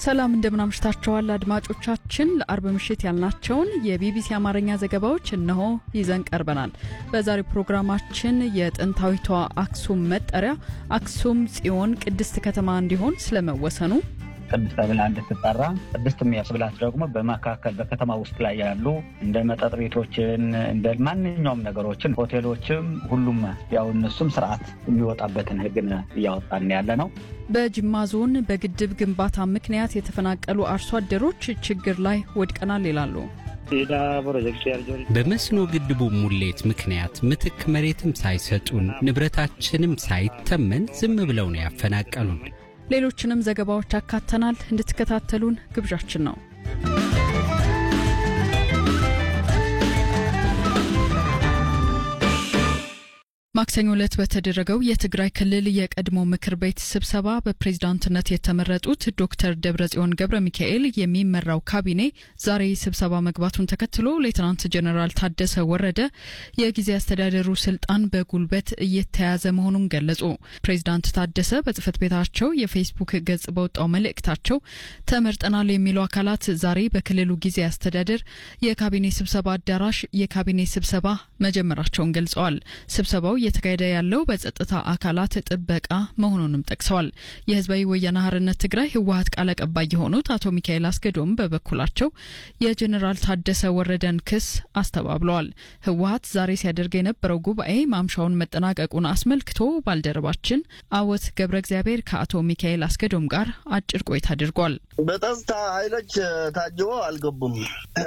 ሰላም እንደምናምሽታችኋል አድማጮቻችን። ለአርብ ምሽት ያልናቸውን የቢቢሲ አማርኛ ዘገባዎች እነሆ ይዘን ቀርበናል። በዛሬው ፕሮግራማችን የጥንታዊቷ አክሱም መጠሪያ አክሱም ጽዮን ቅድስት ከተማ እንዲሆን ስለመወሰኑ ቅድስት ተብላ እንድትጠራ ቅድስት የሚያስብላት ደግሞ በመካከል በከተማ ውስጥ ላይ ያሉ እንደ መጠጥ ቤቶችን እንደ ማንኛውም ነገሮችን ሆቴሎችም፣ ሁሉም ያው እነሱም ስርዓት የሚወጣበትን ሕግን እያወጣን ያለ ነው። በጅማ ዞን በግድብ ግንባታ ምክንያት የተፈናቀሉ አርሶ አደሮች ችግር ላይ ወድቀናል ይላሉ። በመስኖ ግድቡ ሙሌት ምክንያት ምትክ መሬትም ሳይሰጡን ንብረታችንም ሳይተመን ዝም ብለው ነው ያፈናቀሉን። ሌሎችንም ዘገባዎች አካተናል። እንድትከታተሉን ግብዣችን ነው። ማክሰኞ ዕለት በተደረገው የትግራይ ክልል የቀድሞ ምክር ቤት ስብሰባ በፕሬዝዳንትነት የተመረጡት ዶክተር ደብረጽዮን ገብረ ሚካኤል የሚመራው ካቢኔ ዛሬ ስብሰባ መግባቱን ተከትሎ ሌትናንት ጀኔራል ታደሰ ወረደ የጊዜ አስተዳደሩ ስልጣን በጉልበት እየተያዘ መሆኑን ገለጹ። ፕሬዝዳንት ታደሰ በጽህፈት ቤታቸው የፌስቡክ ገጽ በወጣው መልእክታቸው ተመርጠናል የሚሉ አካላት ዛሬ በክልሉ ጊዜ አስተዳደር የካቢኔ ስብሰባ አዳራሽ የካቢኔ ስብሰባ መጀመራቸውን ገልጸዋል። ስብሰባው እየተካሄደ ያለው በጸጥታ አካላት ጥበቃ መሆኑንም ጠቅሰዋል። የህዝባዊ ወያነ ሓርነት ትግራይ ህወሀት ቃል አቀባይ የሆኑት አቶ ሚካኤል አስገዶም በበኩላቸው የጀኔራል ታደሰ ወረደን ክስ አስተባብለዋል። ህወሀት ዛሬ ሲያደርግ የነበረው ጉባኤ ማምሻውን መጠናቀቁን አስመልክቶ ባልደረባችን አወት ገብረ እግዚአብሔር ከአቶ ሚካኤል አስገዶም ጋር አጭር ቆይታ አድርጓል። በጸጥታ ኃይሎች ታጅቦ አልገቡም።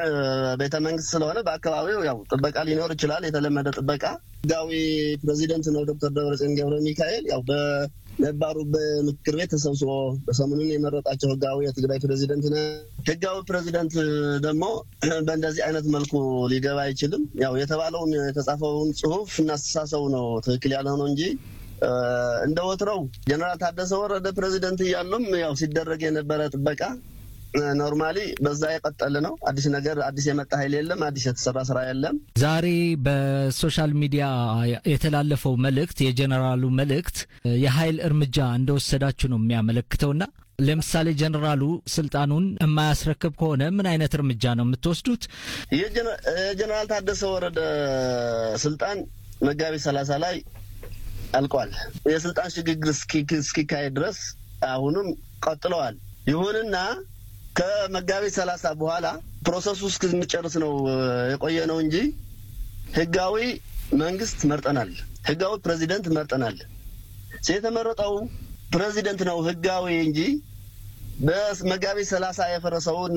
ቤተ መንግስት ስለሆነ በአካባቢው ያው ጥበቃ ሊኖር ይችላል። የተለመደ ጥበቃ ህጋዊ ፕሬዚደንት ነው ዶክተር ደብረጽዮን ገብረ ሚካኤል ያው በነባሩ በምክር ቤት ተሰብስቦ በሰሞኑን የመረጣቸው ህጋዊ የትግራይ ፕሬዚደንት ነ ህጋዊ ፕሬዚደንት ደግሞ በእንደዚህ አይነት መልኩ ሊገባ አይችልም። ያው የተባለውን የተጻፈውን ጽሁፍ እናስተሳሰቡ ነው ትክክል ያልሆነው እንጂ እንደ ወትረው ጀነራል ታደሰ ወረደ ፕሬዚደንት እያሉም ያው ሲደረግ የነበረ ጥበቃ ኖርማሊ በዛ የቀጠለ ነው። አዲስ ነገር አዲስ የመጣ ኃይል የለም። አዲስ የተሰራ ስራ የለም። ዛሬ በሶሻል ሚዲያ የተላለፈው መልእክት የጀኔራሉ መልእክት የኃይል እርምጃ እንደወሰዳችሁ ነው የሚያመለክተውና ለምሳሌ ጀኔራሉ ስልጣኑን የማያስረክብ ከሆነ ምን አይነት እርምጃ ነው የምትወስዱት? የጀኔራል ታደሰ ወረደ ስልጣን መጋቢት ሰላሳ ላይ አልቋል። የስልጣን ሽግግር እስኪካሄድ ድረስ አሁንም ቀጥለዋል። ይሁንና ከመጋቢት ሰላሳ በኋላ ፕሮሰሱ እስክንጨርስ ነው የቆየ ነው እንጂ ህጋዊ መንግስት መርጠናል። ህጋዊ ፕሬዚደንት መርጠናል። የተመረጠው ፕሬዚደንት ነው ህጋዊ እንጂ በመጋቢት ሰላሳ የፈረሰውን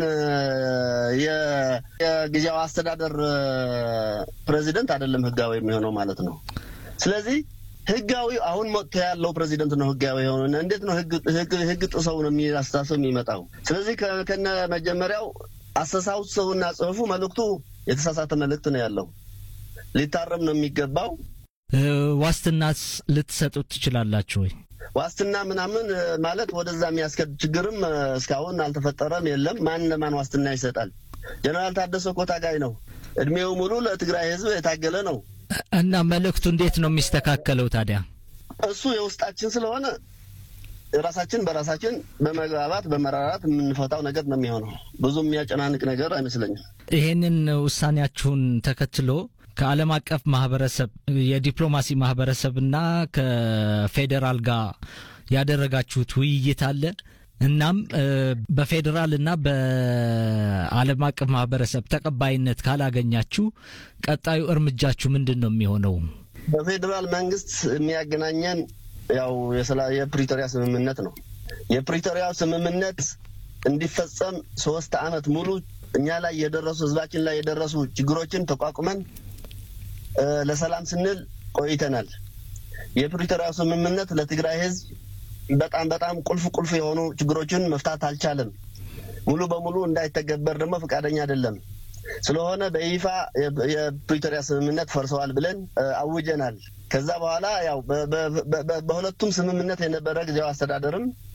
የጊዜያዊ አስተዳደር ፕሬዚደንት አይደለም ህጋዊ የሚሆነው ማለት ነው። ስለዚህ ህጋዊ አሁን መጥቶ ያለው ፕሬዚደንት ነው ህጋዊ የሆነ። እንዴት ነው ህግ ጥሰው ነው አስተሳሰብ የሚመጣው? ስለዚህ ከነ መጀመሪያው አስተሳሰቡና ጽሁፉ መልእክቱ የተሳሳተ መልእክት ነው ያለው። ሊታረም ነው የሚገባው። ዋስትናስ ልትሰጡት ትችላላችሁ ወይ? ዋስትና ምናምን ማለት ወደዛ የሚያስከድ ችግርም እስካሁን አልተፈጠረም፣ የለም። ማን ለማን ዋስትና ይሰጣል? ጀነራል ታደሰ እኮ ታጋይ ነው። እድሜው ሙሉ ለትግራይ ህዝብ የታገለ ነው። እና መልእክቱ እንዴት ነው የሚስተካከለው ታዲያ? እሱ የውስጣችን ስለሆነ ራሳችን በራሳችን በመግባባት በመራራት የምንፈታው ነገር ነው የሚሆነው። ብዙ የሚያጨናንቅ ነገር አይመስለኝም። ይሄንን ውሳኔያችሁን ተከትሎ ከዓለም አቀፍ ማህበረሰብ የዲፕሎማሲ ማህበረሰብና ከፌዴራል ጋር ያደረጋችሁት ውይይት አለ? እናም በፌዴራል እና በዓለም አቀፍ ማህበረሰብ ተቀባይነት ካላገኛችሁ ቀጣዩ እርምጃችሁ ምንድን ነው የሚሆነው? በፌዴራል መንግስት የሚያገናኘን ያው የፕሪቶሪያ ስምምነት ነው። የፕሪቶሪያ ስምምነት እንዲፈጸም ሶስት አመት ሙሉ እኛ ላይ የደረሱ ህዝባችን ላይ የደረሱ ችግሮችን ተቋቁመን ለሰላም ስንል ቆይተናል። የፕሪቶሪያ ስምምነት ለትግራይ ህዝብ በጣም በጣም ቁልፍ ቁልፍ የሆኑ ችግሮችን መፍታት አልቻለም። ሙሉ በሙሉ እንዳይተገበር ደግሞ ፈቃደኛ አይደለም። ስለሆነ በይፋ የፕሪቶሪያ ስምምነት ፈርሰዋል ብለን አውጀናል። ከዛ በኋላ ያው በሁለቱም ስምምነት የነበረ ጊዜያዊ አስተዳደርም